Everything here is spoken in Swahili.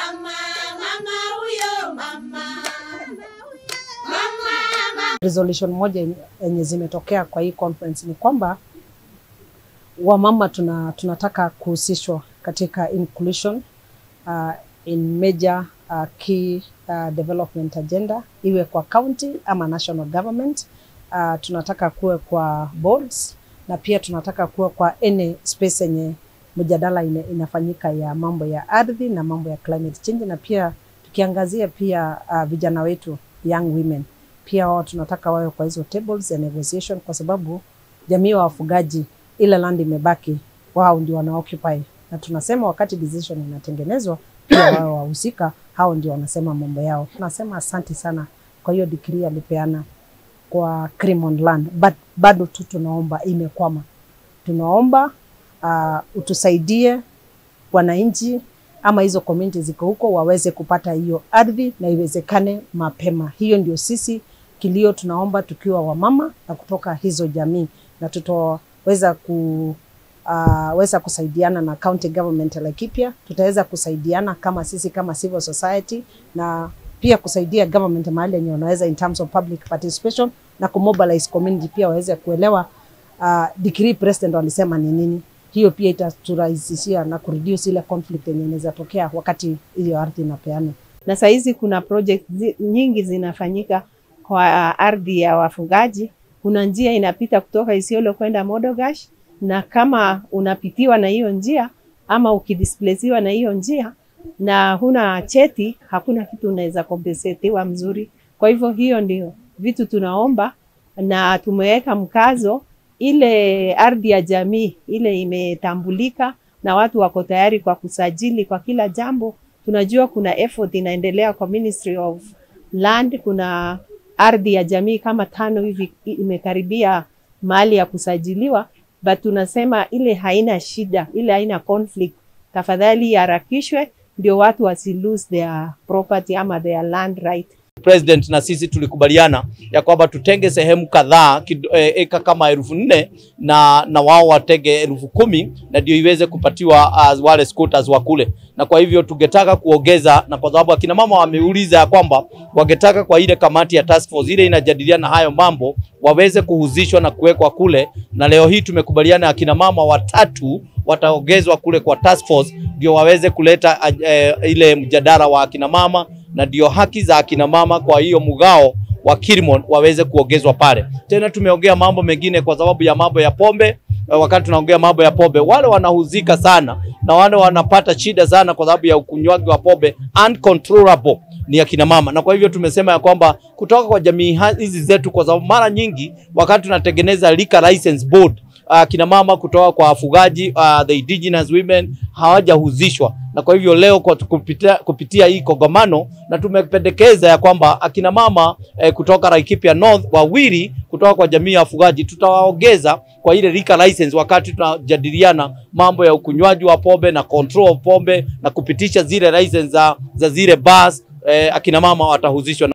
mama, mama huyo mama. Mama, mama. resolution moja yenye zimetokea kwa hii conference ni kwamba wamama tuna, tunataka kuhusishwa katika inclusion uh, in major uh, key uh, development agenda iwe kwa county ama national government. Uh, tunataka kuwe kwa boards na pia tunataka kuwe kwa any space yenye mjadala ina, inafanyika ya mambo ya ardhi na mambo ya climate change, na pia tukiangazia pia uh, vijana wetu young women pia wao tunataka wawe kwa hizo tables ya negotiation, kwa sababu jamii wa wafugaji, ile land imebaki, wao ndio wana occupy, na tunasema wakati decision inatengenezwa pia wao wahusika hao ndio wanasema mambo yao. Tunasema asante sana kwa hiyo decree alipeana kwa Crimond land, but bado tu tunaomba, imekwama. Tunaomba uh, utusaidie wananchi ama hizo community ziko huko waweze kupata hiyo ardhi na iwezekane mapema. Hiyo ndio sisi kilio tunaomba tukiwa wamama na kutoka hizo jamii, na tutaweza ku uh, weza kusaidiana na county government ya Laikipia, tutaweza kusaidiana kama sisi kama civil society na pia kusaidia government mahali yenye wanaweza in terms of public participation na kumobilize community pia waweze kuelewa uh, decree president walisema ni nini. Hiyo pia itaturahisishia na kureduce ile conflict yenye inaweza tokea wakati hiyo ardhi inapeana. na saa hizi kuna project zi, nyingi zinafanyika kwa ardhi ya wafugaji. Kuna njia inapita kutoka Isiolo kwenda Modogash, na kama unapitiwa na hiyo njia ama ukidisplaciwa na hiyo njia na huna cheti, hakuna kitu unaweza kompensetiwa mzuri. Kwa hivyo hiyo ndio vitu tunaomba, na tumeweka mkazo ile ardhi ya jamii ile imetambulika na watu wako tayari kwa kusajili kwa kila jambo tunajua kuna effort inaendelea kwa Ministry of Land. Kuna ardhi ya jamii kama tano hivi imekaribia mahali ya kusajiliwa, but tunasema ile haina shida, ile haina conflict. Tafadhali iharakishwe ndio watu wasi lose their property ama their land right. President na sisi tulikubaliana ya kwamba tutenge sehemu kadhaa kid- eh, eka kama elfu nne na, na wao watenge elfu kumi na ndio iweze kupatiwa uh, wale squatters wa kule, na kwa hivyo tungetaka kuongeza, na kwa sababu akina mama wameuliza ya kwamba wangetaka kwa ile kamati ya task force ile inajadiliana hayo mambo waweze kuhusishwa na kuwekwa kule, na leo hii tumekubaliana akina mama watatu wataongezwa kule kwa task force ndio waweze kuleta eh, ile mjadala wa akina mama na ndio haki za akina mama kwa hiyo mgao wa Kilimon waweze kuongezwa pale. Tena tumeongea mambo mengine kwa sababu ya mambo ya pombe. eh, Wakati tunaongea mambo ya pombe, wale wanahuzika sana na wale wanapata shida sana kwa sababu ya ukunywaji wa pombe uncontrollable ni akina mama, na kwa hivyo tumesema ya kwamba kutoka kwa jamii ha- hizi zetu, kwa sababu mara nyingi wakati tunatengeneza liquor license board akina mama kutoka kwa wafugaji uh, the indigenous women hawajahusishwa, na kwa hivyo leo kwa kupitia, kupitia hii kongamano na tumependekeza ya kwamba akina mama eh, kutoka Laikipia North wawili kutoka kwa jamii ya wafugaji tutawaongeza kwa ile liquor license wakati tunajadiliana mambo ya ukunywaji wa pombe na control of pombe na kupitisha zile license za, za zile bars eh, akina mama watahusishwa.